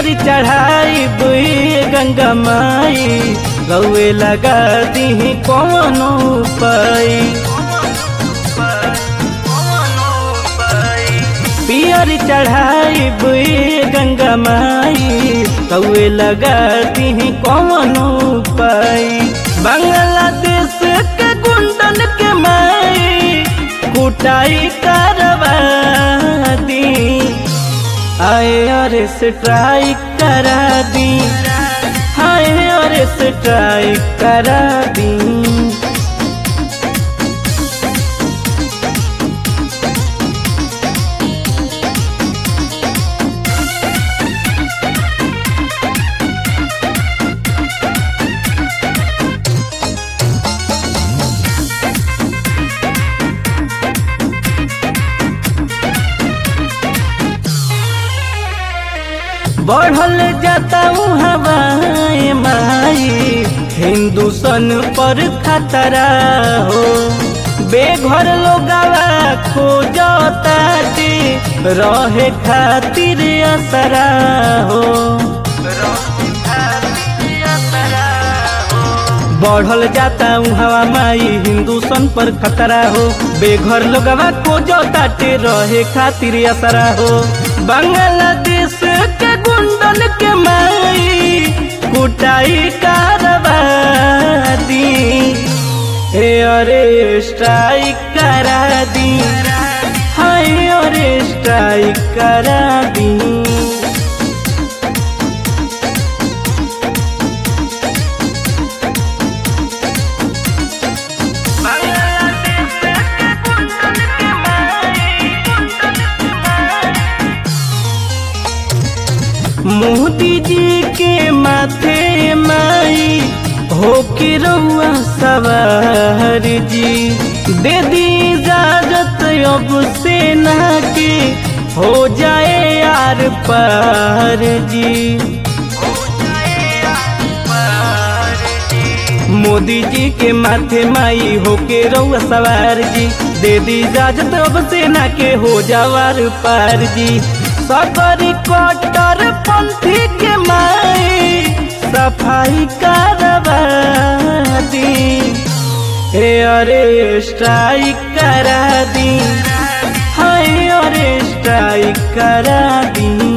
पियर चढ़ाई बुई गंगा माई गौए लगा दी कौनो पाई पियर चढ़ाई बुई गंगा माई गौए लगा दी कौनो पाई बांग्लादेश के गुंडन के माई कुटाई करवा दी आए और स्ट्राइक करा दी हाय और स्ट्राइक करा दी बढ़ल जाता हवाए माई हिंदुस्तान पर खतरा हो बेघर लोगवा खोजता रहे खातिर असरा हो बढ़ल जाता हवा माई हिंदुस्तान पर खतरा हो बेघर लोगवा खोजता रहे खातिर असरा हो बांग्लादेश के गुंडन के माई कुटाई करवा दी हे अरे स्ट्राइक करा दी हाय अरे स्ट्राइक करा दी मोदी जी के माथे माई हो के रहुआ सवार जी दे दी इजाजत अब सेना के हो जाए यार पार जी मोदी जी के माथे माई हो के रहुआ सवार जी दे दी इजाजत अब सेना के हो जावार पार जी सकरी कटर पंथी के माई सफाई करवा दी हे अरे स्ट्राइक करा दी हाय अरे स्ट्राइक करा दी